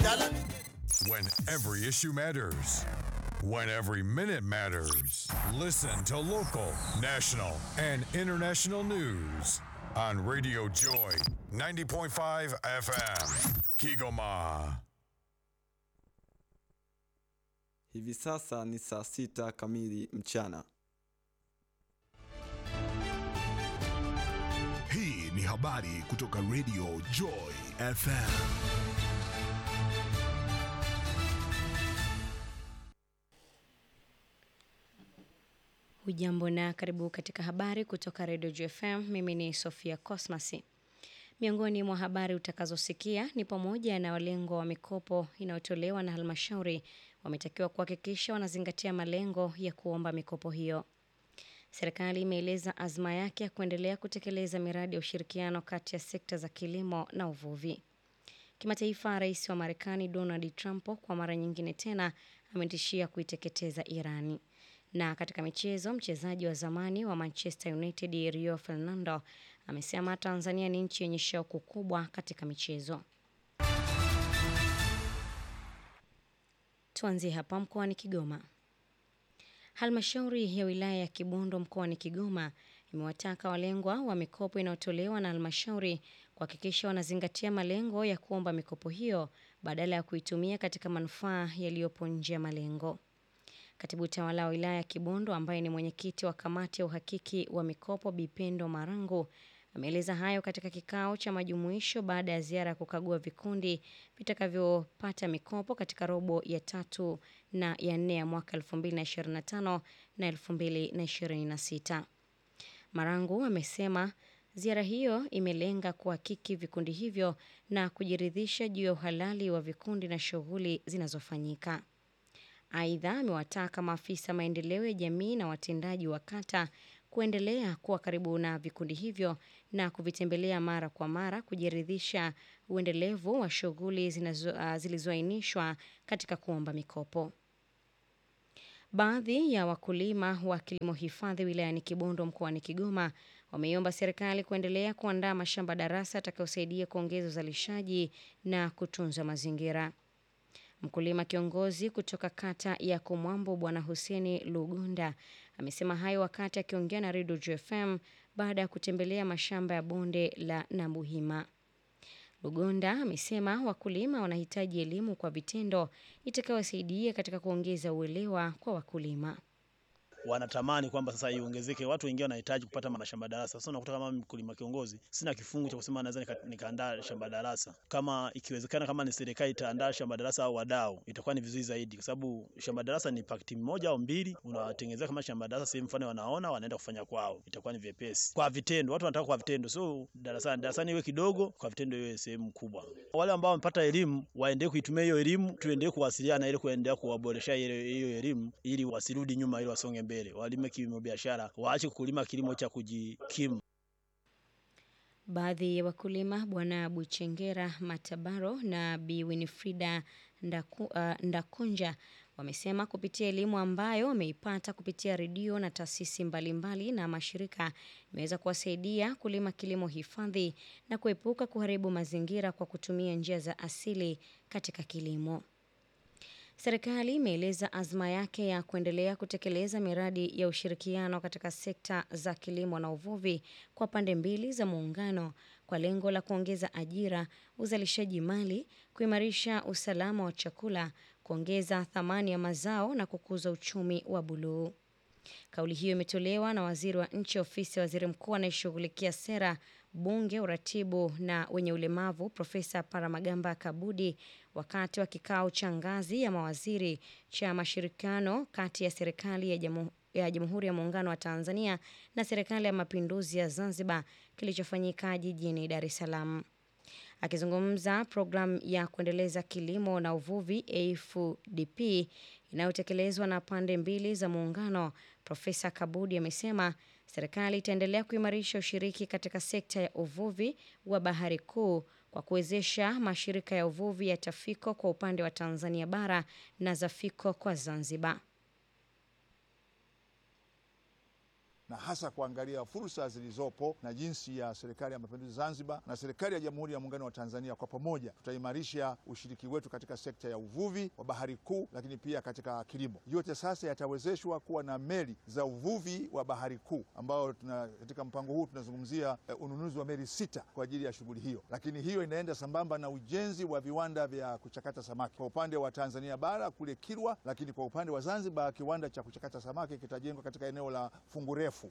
When every issue matters. When every minute matters. Listen to local, national, and international news on Radio Joy 90.5 FM. Kigoma. Hivi sasa ni saa sita kamili mchana. Hii ni habari kutoka Radio Joy FM. Hujambo na karibu katika habari kutoka Radio JFM. Mimi ni Sofia Cosmas. Miongoni mwa habari utakazosikia ni pamoja na walengwa wa mikopo inayotolewa na halmashauri wametakiwa kuhakikisha wanazingatia malengo ya kuomba mikopo hiyo. Serikali imeeleza azma yake ya kuendelea kutekeleza miradi ya ushirikiano kati ya sekta za kilimo na uvuvi. Kimataifa, rais wa Marekani Donald Trump kwa mara nyingine tena ametishia kuiteketeza Irani. Na katika michezo, mchezaji wa zamani wa Manchester United Rio Fernando amesema Tanzania ni nchi yenye shauku kubwa katika michezo. Tuanzie hapa mkoani Kigoma. Halmashauri ya wilaya ya Kibondo mkoani Kigoma imewataka walengwa wa mikopo inayotolewa na halmashauri kuhakikisha wanazingatia malengo ya kuomba mikopo hiyo badala ya kuitumia katika manufaa yaliyopo nje ya malengo. Katibu tawala wa wilaya ya Kibondo ambaye ni mwenyekiti wa kamati ya uhakiki wa mikopo Bipendo Marangu ameeleza hayo katika kikao cha majumuisho baada ya ziara ya kukagua vikundi vitakavyopata mikopo katika robo ya tatu na ya nne ya mwaka 2025 na 2026. Marangu amesema ziara hiyo imelenga kuhakiki vikundi hivyo na kujiridhisha juu ya uhalali wa vikundi na shughuli zinazofanyika. Aidha, amewataka maafisa maendeleo ya jamii na watendaji wa kata kuendelea kuwa karibu na vikundi hivyo na kuvitembelea mara kwa mara kujiridhisha uendelevu wa shughuli uh, zilizoainishwa katika kuomba mikopo. Baadhi ya wakulima wa kilimo hifadhi wilayani Kibondo mkoani Kigoma wameiomba serikali kuendelea kuandaa mashamba darasa yatakayosaidia kuongeza uzalishaji na kutunza mazingira. Mkulima kiongozi kutoka kata ya Kumwambo Bwana Huseni Lugonda amesema hayo wakati akiongea na Radio JFM baada ya kutembelea mashamba ya bonde la Nabuhima. Lugonda amesema wakulima wanahitaji elimu kwa vitendo itakayowasaidia katika kuongeza uelewa kwa wakulima wanatamani kwamba sasa iongezeke, watu wengine wanahitaji kupata mashamba darasa. Sasa unakuta kama mkulima kiongozi, sina kifungu cha kusema naweza nika, nikaandaa shamba darasa. Kama ikiwezekana, kama ni serikali itaandaa shamba darasa au wadau, itakuwa ni vizuri zaidi, kwa sababu shamba darasa ni pakiti moja au mbili, unawatengenezea kama shamba darasa sehemu mfano, wanaona wanaenda kufanya kwao, itakuwa ni vyepesi kwa vitendo. Watu wanataka kwa vitendo, so darasani darasani iwe kidogo, kwa vitendo iwe sehemu kubwa. Wale ambao wamepata elimu waendelee kuitumia hiyo elimu, tuendelee kuwasiliana ili kuendelea kuwaboresha hiyo elimu, ili wasirudi nyuma, ili wasonge mbele mbele, walime kilimo biashara, waache kulima kilimo cha kujikimu. Baadhi ya wakulima Bwana Buchengera Matabaro na Bi Winifrida Ndaku, uh, Ndakunja wamesema kupitia elimu ambayo wameipata kupitia redio na taasisi mbalimbali na mashirika imeweza kuwasaidia kulima kilimo hifadhi na kuepuka kuharibu mazingira kwa kutumia njia za asili katika kilimo. Serikali imeeleza azma yake ya kuendelea kutekeleza miradi ya ushirikiano katika sekta za kilimo na uvuvi kwa pande mbili za muungano kwa lengo la kuongeza ajira, uzalishaji mali, kuimarisha usalama wa chakula, kuongeza thamani ya mazao na kukuza uchumi wa buluu. Kauli hiyo imetolewa na waziri wa nchi ofisi ya waziri mkuu anayeshughulikia sera, bunge, uratibu na wenye ulemavu Profesa Paramagamba Kabudi wakati wa kikao cha ngazi ya mawaziri cha mashirikiano kati ya serikali ya jamu ya Jamhuri ya Muungano wa Tanzania na Serikali ya Mapinduzi ya Zanzibar kilichofanyika jijini Dar es Salaam. Akizungumza programu ya kuendeleza kilimo na uvuvi AFDP inayotekelezwa na pande mbili za muungano, Profesa Kabudi amesema serikali itaendelea kuimarisha ushiriki katika sekta ya uvuvi wa bahari kuu kwa kuwezesha mashirika ya uvuvi ya Tafiko kwa upande wa Tanzania bara na Zafiko kwa Zanzibar. na hasa kuangalia fursa zilizopo na jinsi ya serikali ya mapinduzi Zanzibar na serikali ya Jamhuri ya Muungano wa Tanzania kwa pamoja tutaimarisha ushiriki wetu katika sekta ya uvuvi wa bahari kuu, lakini pia katika kilimo. Yote sasa yatawezeshwa kuwa na meli za uvuvi wa bahari kuu, ambao tuna, katika mpango huu tunazungumzia eh, ununuzi wa meli sita kwa ajili ya shughuli hiyo, lakini hiyo inaenda sambamba na ujenzi wa viwanda vya kuchakata samaki kwa upande wa Tanzania bara kule Kilwa, lakini kwa upande wa Zanzibar kiwanda cha kuchakata samaki kitajengwa katika eneo la Fungurefu.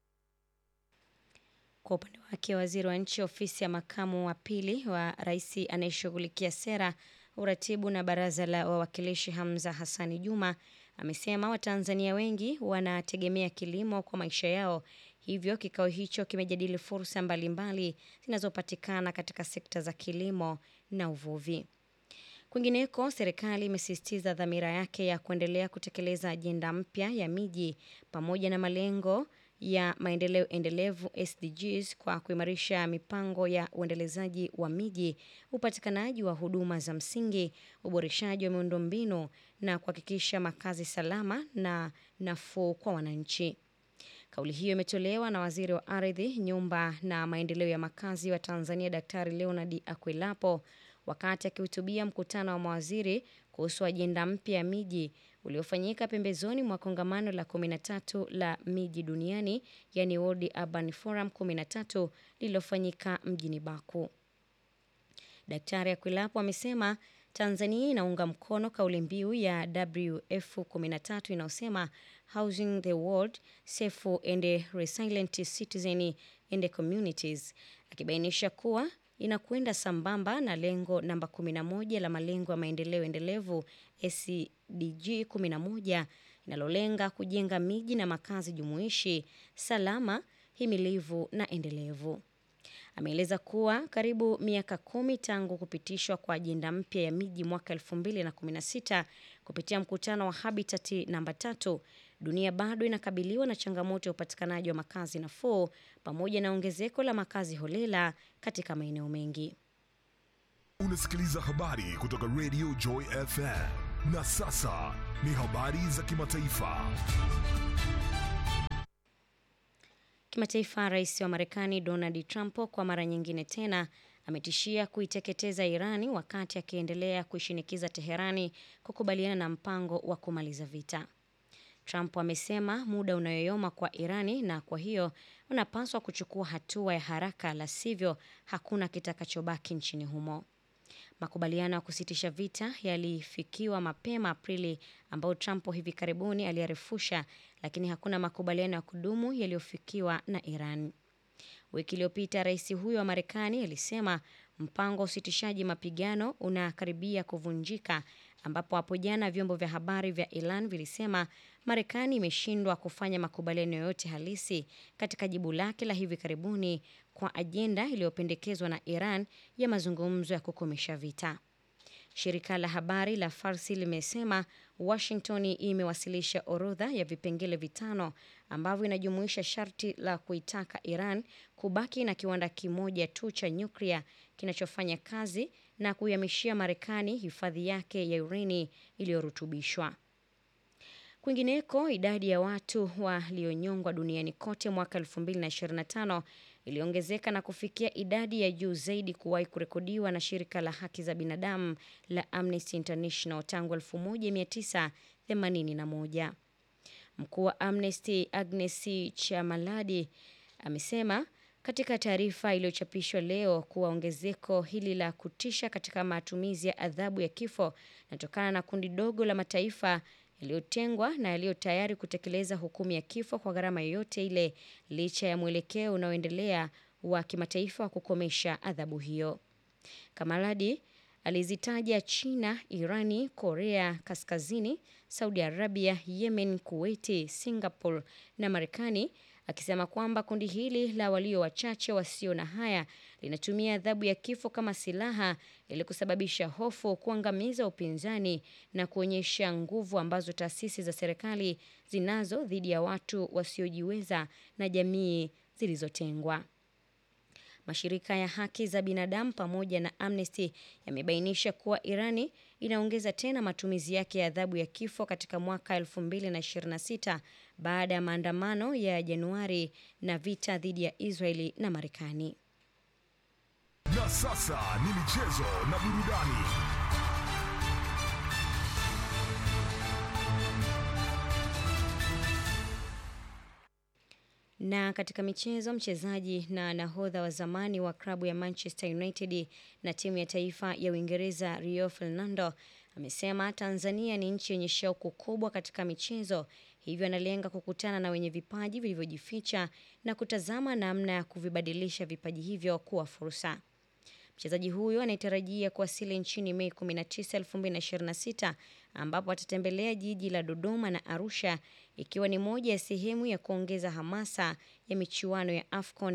Kwa upande wake, waziri wa nchi ofisi ya makamu wa pili wa rais anayeshughulikia sera, uratibu na baraza la wawakilishi Hamza Hassani Juma amesema Watanzania wengi wanategemea kilimo kwa maisha yao, hivyo kikao hicho kimejadili fursa mbalimbali zinazopatikana katika sekta za kilimo na uvuvi. Kwingineko, serikali imesisitiza dhamira yake ya kuendelea kutekeleza ajenda mpya ya miji pamoja na malengo ya maendeleo endelevu SDGs kwa kuimarisha mipango ya uendelezaji wa miji, upatikanaji wa huduma za msingi, uboreshaji wa miundombinu na kuhakikisha makazi salama na nafuu kwa wananchi. Kauli hiyo imetolewa na waziri wa ardhi, nyumba na maendeleo ya makazi wa Tanzania, Daktari Leonard Akwilapo wakati akihutubia mkutano wa mawaziri kuhusu ajenda mpya ya miji uliofanyika pembezoni mwa kongamano la 13 la miji duniani, yani World Urban Forum 13 lililofanyika mjini Baku. Daktari Akwilapo amesema Tanzania inaunga mkono kauli mbiu ya WF 13 inayosema housing the world safe and resilient citizen and communities, akibainisha kuwa inakwenda sambamba na lengo namba 11 la malengo ya maendeleo endelevu SDG 11 inalolenga kujenga miji na makazi jumuishi, salama, himilivu na endelevu. Ameeleza kuwa karibu miaka kumi tangu kupitishwa kwa ajenda mpya ya miji mwaka 2016 kupitia mkutano wa Habitat namba tatu, dunia bado inakabiliwa na changamoto ya upatikanaji wa makazi nafuu pamoja na ongezeko la makazi holela katika maeneo mengi. Unasikiliza habari kutoka Radio Joy FM. Na sasa ni habari za kimataifa. Kimataifa, rais wa Marekani Donald Trump kwa mara nyingine tena ametishia kuiteketeza Irani wakati akiendelea kuishinikiza Teherani kukubaliana na mpango wa kumaliza vita. Trump amesema muda unayoyoma kwa Irani na kwa hiyo unapaswa kuchukua hatua ya haraka, la sivyo hakuna kitakachobaki nchini humo. Makubaliano ya kusitisha vita yalifikiwa mapema Aprili, ambayo Trump hivi karibuni aliyarefusha, lakini hakuna makubaliano ya kudumu yaliyofikiwa na Iran. Wiki iliyopita rais huyo wa Marekani alisema mpango wa usitishaji mapigano unakaribia kuvunjika, ambapo hapo jana vyombo vya habari vya Iran vilisema Marekani imeshindwa kufanya makubaliano yoyote halisi katika jibu lake la hivi karibuni kwa ajenda iliyopendekezwa na Iran ya mazungumzo ya kukomesha vita. Shirika la habari la Farsi limesema Washington imewasilisha orodha ya vipengele vitano ambavyo inajumuisha sharti la kuitaka Iran kubaki na kiwanda kimoja tu cha nyuklia kinachofanya kazi na kuihamishia Marekani hifadhi yake ya urani iliyorutubishwa. Kwingineko, idadi ya watu walionyongwa duniani kote mwaka 2025 iliongezeka na kufikia idadi ya juu zaidi kuwahi kurekodiwa na shirika la haki za binadamu la Amnesty International tangu 1981. Mkuu wa Amnesty Agnes Chamaladi amesema katika taarifa iliyochapishwa leo kuwa ongezeko hili la kutisha katika matumizi ya adhabu ya kifo linatokana na kundi dogo la mataifa yaliyotengwa na yaliyo tayari kutekeleza hukumu ya kifo kwa gharama yoyote ile, licha ya mwelekeo unaoendelea wa kimataifa wa kukomesha adhabu hiyo. Kamaladi alizitaja China, Irani, Korea Kaskazini, Saudi Arabia, Yemen, Kuwaiti, Singapore na Marekani akisema kwamba kundi hili la walio wachache wasio na haya linatumia adhabu ya kifo kama silaha ili kusababisha hofu, kuangamiza upinzani na kuonyesha nguvu ambazo taasisi za serikali zinazo dhidi ya watu wasiojiweza na jamii zilizotengwa. Mashirika ya haki za binadamu pamoja na Amnesty yamebainisha kuwa Irani inaongeza tena matumizi yake ya adhabu ya kifo katika mwaka 2026 baada ya maandamano ya Januari na vita dhidi ya Israeli na Marekani. Na sasa ni michezo na burudani. Na katika michezo, mchezaji na nahodha wa zamani wa klabu ya Manchester United na timu ya taifa ya Uingereza Rio Ferdinand amesema Tanzania ni nchi yenye shauku kubwa katika michezo, hivyo analenga kukutana na wenye vipaji vilivyojificha na kutazama namna ya kuvibadilisha vipaji hivyo kuwa fursa. Mchezaji huyo anayetarajia kuwasili nchini Mei 19, 2026 ambapo atatembelea jiji la Dodoma na Arusha ikiwa ni moja ya sehemu ya kuongeza hamasa ya michuano ya AFCON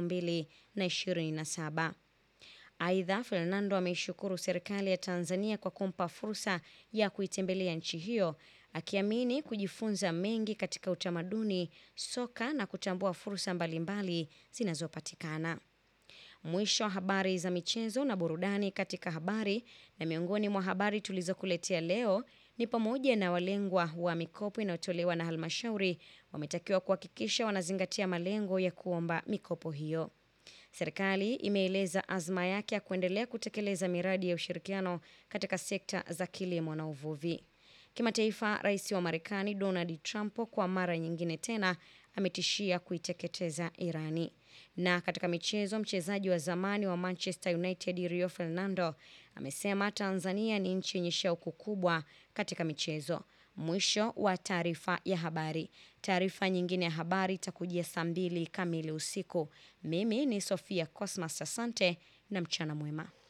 2027. Aidha, Fernando ameishukuru serikali ya Tanzania kwa kumpa fursa ya kuitembelea nchi hiyo akiamini kujifunza mengi katika utamaduni, soka na kutambua fursa mbalimbali zinazopatikana. Mwisho wa habari za michezo na burudani katika habari. Na miongoni mwa habari tulizokuletea leo ni pamoja na walengwa wa mikopo inayotolewa na halmashauri wametakiwa kuhakikisha wanazingatia malengo ya kuomba mikopo hiyo. Serikali imeeleza azma yake ya kuendelea kutekeleza miradi ya ushirikiano katika sekta za kilimo na uvuvi. Kimataifa, rais wa Marekani Donald Trump kwa mara nyingine tena ametishia kuiteketeza Irani. Na katika michezo, mchezaji wa zamani wa Manchester United Rio Ferdinand amesema Tanzania ni nchi yenye shauku kubwa katika michezo. Mwisho wa taarifa ya habari. Taarifa nyingine ya habari itakujia saa mbili kamili usiku. Mimi ni Sofia Cosmas, asante na mchana mwema.